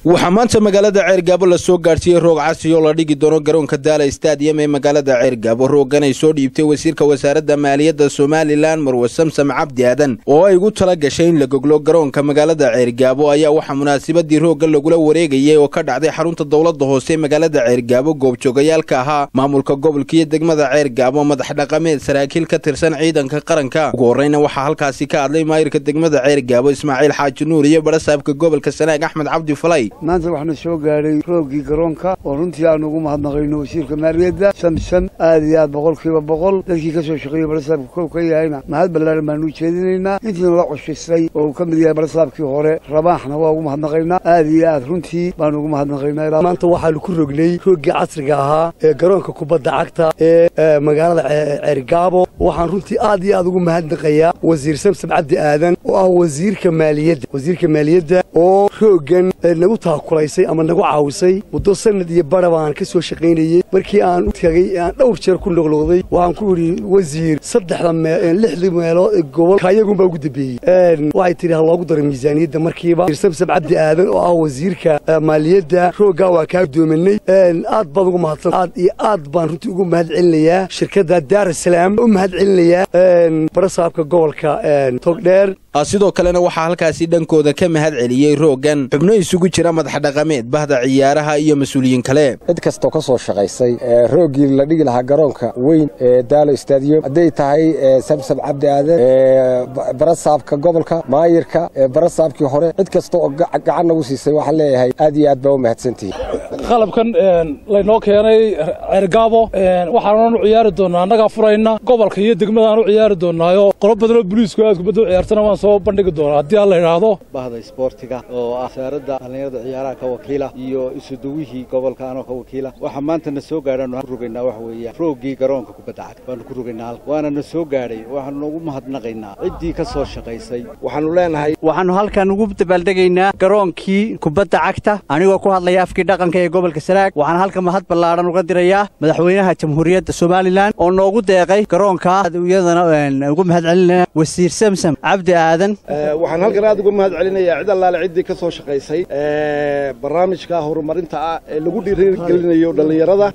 waxaa maanta magaalada ceergaabo lasoo gaadhsiiyey roog casi oo la dhigi doono garoonka daala stadiyam ee magaalada ceergaabo roogan ay soo dhiibtay wasiirka wasaaradda maaliyadda somalilan marwe samsam cabdi aadan oo ay ugu tala gashay in la goglo garoonka magaalada ceergaabo ayaa waxaa munaasabadii roogga lagula wareegayay oo ka dhacday xarunta dowladda hoose magaalada ceergaabo goobjoogayaalka ahaa maamulka gobolka iyo degmada ceergaabo madax dhaqameed saraakiil ka tirsan ciidanka qaranka ugu horreyna waxaa halkaasi ka hadlay maayirka degmada ceergaabo ismaaciil xaaji nuur iyo barasaabka gobolka sanaag axmed cabdi falay maanta waxaana soo gaadhay roogii garoonka oo runtii aan ugu mahadnaqayno wasiirka maaliyadda samsam aad iyo aad boqolkiiba boqol dadkii ka soo shaqeeyey barasaabka kow ka yahayna mahad ballaaran baanu u jeedinaynaa intiina la cushisay oo uu ka mid yahay barasaabkii hore rabaaxna waa ugu mahadnaqaynaa aad iyo aad runtii baanu ugu mahadnaqaynaa maanta waxaanu ku rognay roogii casriga ahaa ee garoonka kubadda cagta ee magaalada ceergaabo waxaan runtii aad iyo aad ugu mahadnaqayaa wasiir samsam cabdi aadan oo ah wasiirka maaliyadda wasiirka maaliyadda oo roogan nagu taakulaysay ama nagu caawisay muddo sanad iyo bara baan ka soo shaqaynayey markii aan u tagay aan dhowr jeer ku noqnoqday waxaan ku idhi wasiir saddexda lixdii meelood gobolka ayagunbaa ugu dambeeyey waxay tidhi ha loogu daro miisaaniyadda markiiba samsam cabdi aadan oo ah wasiirka maaliyadda rooggaa waa kaa doomanay aad baad ugu mahadsan aad iyo aad baan runtii ugu mahad celinayaa shirkadda daarasalaam u mahad celinayaa barasaabka gobolka togdheer sidoo kalena waxaa halkaasi dhankooda ka mahad celiyey rooggan xubno isugu jira madax dhaqameed bahda ciyaaraha iyo mas-uuliyiin kale cid kastoo ka soo shaqaysay rooggii la dhigi lahaa garoonka weyn ee daalo stadium hadday tahay samsam cabdi aadan barasaabka gobolka maayirka barasaabkii hore cid kasta oo gacan nagu siisay waxaan leeyahay aad iyo aad baa u mahadsantihi qalabkan laynoo keenay ceergaabo waxaanan u ciyaari doonnaa annagaa furayna gobolka iyo degmadaan u ciyaari doonnaayo qolo badanoo boliisku aad kubadda u ciyaartana waan soo bandhigi doonaa haddii aan la idhaahdo bahda isboortiga oo ah wasaaradda dhallinyarada ciyaaraha ka wakiila iyo isuduwihii gobolka anoo ka wakiila waxaa maanta na soo gaadhaanu ku rogaynaa waxa weeya rooggii garoonka kubadda cagta baanu ku rogaynaa halka waana na soo gaadhay waxaanu ugu mahadnaqaynaa ciddii ka soo shaqaysay waxaanu leenahay waxaannu halkan ugu dabaaldegaynaa garoonkii kubadda cagta anigoo ku hadlaya afkii dhaqanka ee gobolka sanaag waxaan halka mahad ballaadhan uga dirayaa madaxweynaha jamhuuriyadda somalilan oo noogu deeqay garoonka iyadana ugu mahad celinaya wasiir samsam cabdi aadan waxaan halkan aad uga mahad celinayaa cid allaale ciddii ka soo shaqaysay barnaamijka horumarinta ah ee lagu dhiirigelinayo dhallinyarada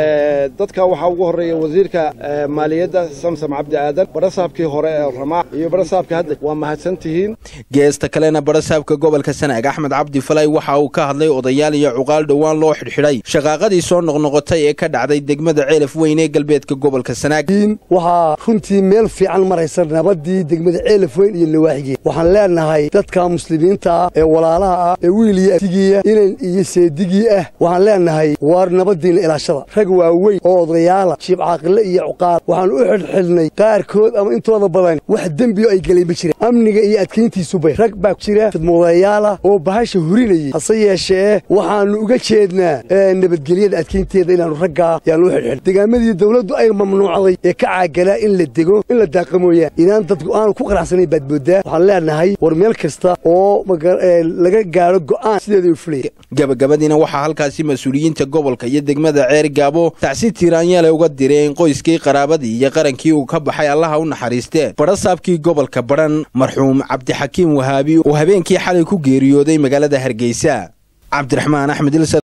dadka waxaa ugu horreeya wasiirka maaliyadda samsam cabdi aadan barasaabkii hore ee ramaax iyo barasaabka hadda waa mahadsan tihiin geesta kalena barasaabka gobolka sanaag axmed cabdi falay waxa uu ka hadlay odayaal iyo cuqaal dhowaan loo xidhxidhay shaqaaqadii soo noqnoqotay ee ka dhacday degmada ceelaf weyn ee galbeedka gobolka sanaag waxaa runtii meel fiican maraysa nabadii degmada ceelaf weyn iyo lawaaxigii waxaan leenahay dadka muslimiinta ah ee walaalaha ah ee wiil iyo atigiya inan iyo seedigii ah waxaan leenahay waar nabadiinna ilaashada rag waaweyn oo odayaala jiib caaqile iyo cuqaal waxaan u xidhxidhnay qaarkood ama intooda badan wax dembioo ay gelay ma jiraan amniga iyo adkayntiisubay rag baa jira fidmoodayaala oo bahasha hurinayay hase yeeshee waxaannu uga jeednaa nabadgelyada adkaynteeda inaannu raggaa yaanu u xidhxidh degaamadii dawladdu ay mamnuucday ee ka caagalaa in la dego in la daaqa mooyaan inaan dadku aanu ku qanacsanayn baad mooddaa waxaan leenahay war meel kasta oo laga gaadho go'aan sideeda u fulaya gabagabadiina waxaa halkaasi mas-uuliyiinta gobolka iyo degmada ceer gaabo tacsi tiiraanyaale uga direen qoyskii qaraabadii iyo qarankii uu ka baxay allaha u naxariistee barasaabkii gobolka badhan marxuum cabdixakiim wahaabi oo habeenkii xalay ku geeriyooday magaalada hargeysa cabdiraxmaan axmed